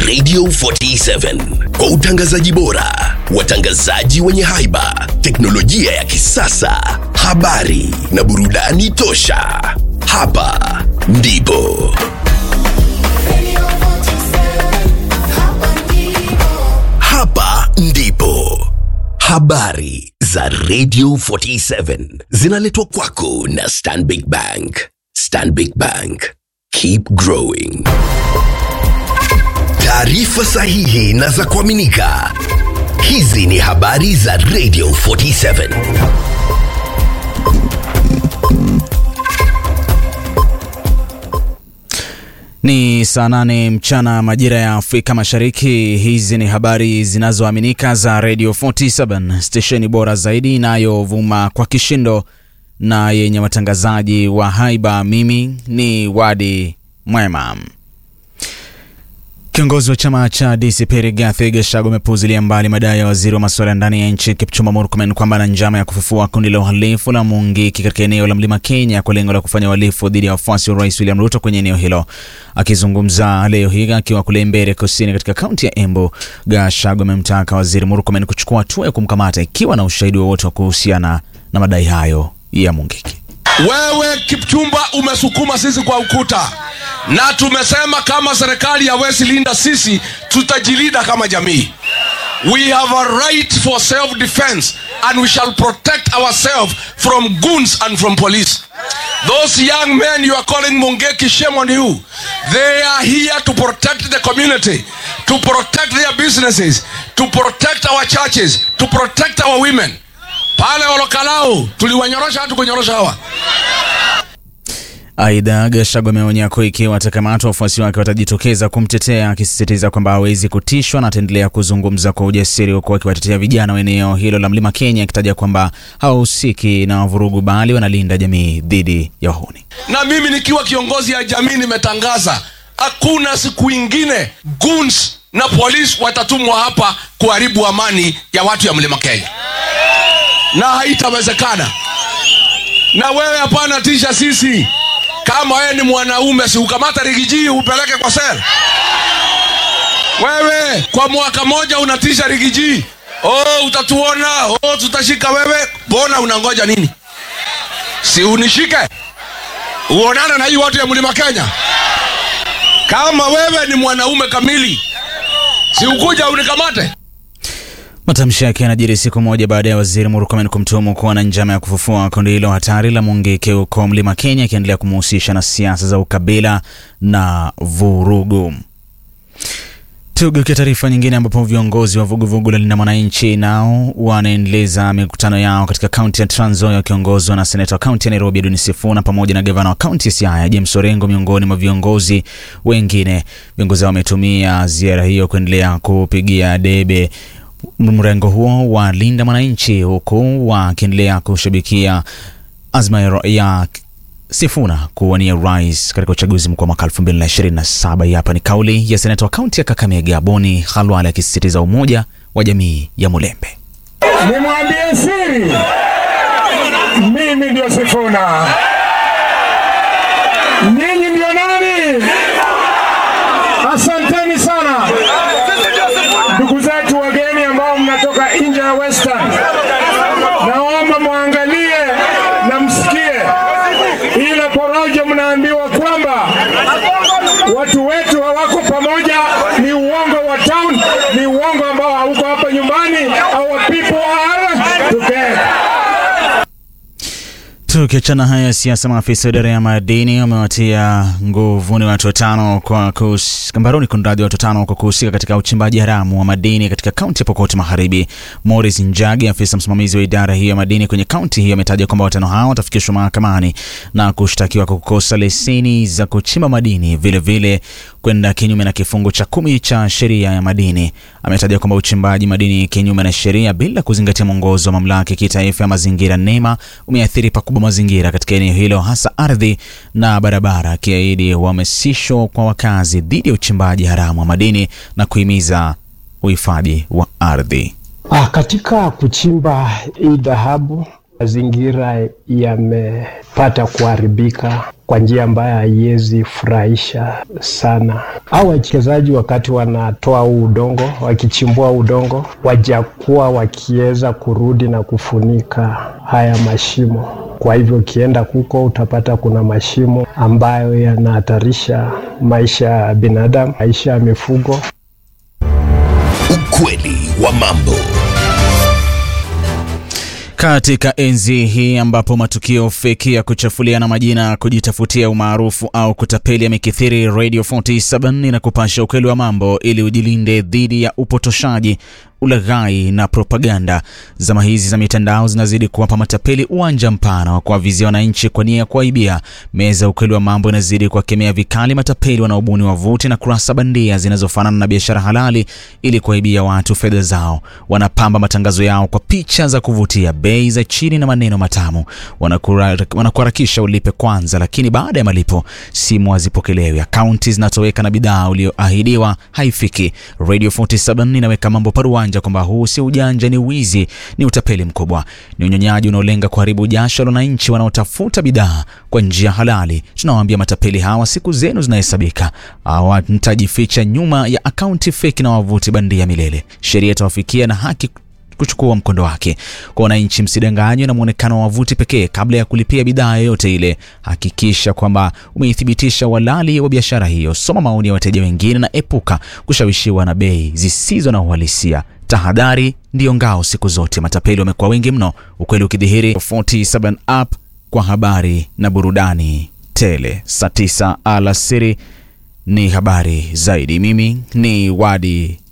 Radio 47 kwa utangazaji bora, watangazaji wenye haiba, teknolojia ya kisasa, habari na burudani tosha. Hapa ndipo hapa ndipo habari za Radio 47 zinaletwa kwako na Stanbic Bank. Stanbic Bank, keep growing. Taarifa sahihi na za kuaminika. Hizi ni habari za Radio 47. Ni saa nane mchana majira ya Afrika Mashariki. Hizi ni habari zinazoaminika za Radio 47 stesheni bora zaidi inayovuma kwa kishindo na yenye watangazaji wa haiba. Mimi ni Wadi Mwema. Kiongozi wa chama cha DCP Rigathi Gachagua amepuuzilia mbali madai ya waziri wa masuala ya ndani ya nchi Kipchumba Murkomen kwamba ana njama ya kufufua kundi la uhalifu la Mungiki katika eneo la Mlima Kenya kwa lengo la kufanya uhalifu dhidi ya wafuasi wa Rais William Ruto kwenye eneo hilo. Akizungumza leo hii akiwa kule Mbeere Kusini katika kaunti ya Embu, Gachagua amemtaka waziri Murkomen kuchukua hatua ya kumkamata ikiwa na ushahidi wowote wa kuhusiana na madai hayo ya Mungiki. Wewe Kipchumba umesukuma sisi kwa ukuta, na tumesema kama serikali hawezi linda sisi, tutajilinda kama jamii. We have a right for self defense and we shall protect ourselves from goons and from police. Those young men you are calling Mungeki, shame on you. They are here to protect the community, to protect their businesses, to protect our churches, to protect our women. Pale Olokalau tuliwanyorosha hatu kunyorosha hawa. Aidha, Gachagua ameonya kuwa ikiwa atakamatwa wafuasi wake watajitokeza kumtetea, akisisitiza kwamba hawezi kutishwa na ataendelea kuzungumza kwa ujasiri, huku akiwatetea vijana wa eneo hilo la Mlima Kenya, akitaja kwamba hawahusiki na vurugu bali wanalinda jamii dhidi ya wahuni. Na mimi nikiwa kiongozi ya jamii nimetangaza hakuna siku ingine goons na polisi watatumwa hapa kuharibu amani ya watu ya Mlima Kenya, na haitawezekana. Na wewe hapana tisha sisi kama wewe ni mwanaume, si ukamata rigiji upeleke kwa sel. Wewe kwa mwaka moja unatisha rigiji, oh, utatuona, oh, tutashika wewe. Mbona unangoja nini? Si unishike uonane na hii watu ya mlima Kenya. Kama wewe ni mwanaume kamili, si ukuja unikamate. Matamshi yake yanajiri siku moja baada ya waziri Murkomen kumtuhumu kuwa na njama ya kufufua kundi hilo hatari la Mungiki huko Mlima Kenya, akiendelea kumuhusisha na siasa za ukabila na vurugu. Tugeukia taarifa nyingine, ambapo viongozi wa vuguvugu la Linda Mwananchi nao wanaendeleza mikutano yao katika kaunti ya Trans Nzoia wakiongozwa na seneta wa kaunti ya Nairobi Edwin Sifuna pamoja na gavana wa kaunti ya Siaya James Orengo miongoni mwa viongozi wengine. Viongozi hao wametumia ziara hiyo kuendelea kupigia debe mrengo huo wa Linda Mwananchi huku wakiendelea kushabikia azma ya Sifuna kuwania rais katika uchaguzi mkuu wa mwaka 2027. Hapa ni kauli ya seneta wa kaunti ya Kakamega Boni Khalwale akisisitiza umoja wa jamii ya Mulembe. Nimwambie siri, mimi ndio Sifuna. Ninyi ndio nani? Asanteni sana ndugu zetu wageni ambao mnatoka nje ya Western, naomba mwangalie na msikie ile porojo mnaambiwa kwamba watu wetu hawako pamoja. Ni uongo wa town, ni uongo ambao hauko hapa nyumbani. Our people are together. Tukiachana haya ya siasa, maafisa wa idara ya madini wamewatia nguvuni watu watano kwa mbaroni kunradhi, watu watano kwa kuhusika katika uchimbaji haramu wa madini katika kaunti ya Pokot Magharibi. Morris Njagi, afisa msimamizi wa idara hiyo ya madini kwenye kaunti hiyo, ametaja kwamba watano hao watafikishwa mahakamani na kushtakiwa kwa kukosa leseni za kuchimba madini, vilevile kwenda kinyume na kifungu cha kumi cha sheria ya madini. Ametaja kwamba uchimbaji madini kinyume na sheria bila kuzingatia mwongozo wa mamlaka ya kitaifa ya mazingira NEMA umeathiri pakubwa mazingira katika eneo hilo, hasa ardhi na barabara, akiahidi uhamasisho kwa wakazi dhidi ya uchimbaji haramu wa madini na kuhimiza uhifadhi wa ardhi. Ah, katika kuchimba hii dhahabu mazingira yamepata kuharibika kwa njia ambayo haiwezi furahisha sana. Au wachezaji wakati wanatoa huu udongo, wakichimbua udongo, wajakuwa wakiweza kurudi na kufunika haya mashimo. Kwa hivyo ukienda huko utapata kuna mashimo ambayo yanahatarisha maisha ya binadamu, maisha ya mifugo. Ukweli wa mambo. Katika enzi hii ambapo matukio feki ya kuchafuliana majina, kujitafutia umaarufu au kutapeli yamekithiri, Radio 47 inakupasha ukweli wa mambo ili ujilinde dhidi ya upotoshaji, ulaghai na propaganda. Zama hizi za mitandao zinazidi kuwapa matapeli uwanja mpana wa kuwavizia wananchi kwa nia ya kuwaibia. Meza ya ukweli wa mambo inazidi kuwakemea vikali matapeli wanaobuni wavuti na kurasa bandia zinazofanana na biashara halali ili kuwaibia watu fedha zao. Wanapamba matangazo yao kwa picha za kuvutia, bei za chini na maneno matamu. Wanakura- Wanakuharakisha ulipe kwanza, lakini baada ya malipo simu hazipokelewi, akaunti zinatoweka na bidhaa ulioahidiwa haifiki. Radio 47 inaweka mambo paruanja kwamba huu si ujanja, ni wizi, ni utapeli mkubwa, ni unyonyaji unaolenga kuharibu jasho la wananchi wanaotafuta bidhaa kwa njia halali. Tunawaambia matapeli hawa, siku zenu zinahesabika. Hawatajificha nyuma ya akaunti feki na wavuti bandia milele. Sheria itawafikia na haki kuchukua mkondo wake. Kwa wananchi, msidanganywe na mwonekano wa wavuti pekee kabla ya kulipia bidhaa yoyote ile. Hakikisha kwamba umeithibitisha uhalali wa biashara hiyo. Soma maoni ya wateja wengine na epuka kushawishiwa na bei zisizo na uhalisia. Tahadhari ndiyo ngao siku zote. Matapeli wamekuwa wengi mno, ukweli ukidhihiri. 47 app kwa habari na burudani tele. Saa 9 alasiri ni habari zaidi. Mimi ni Wadi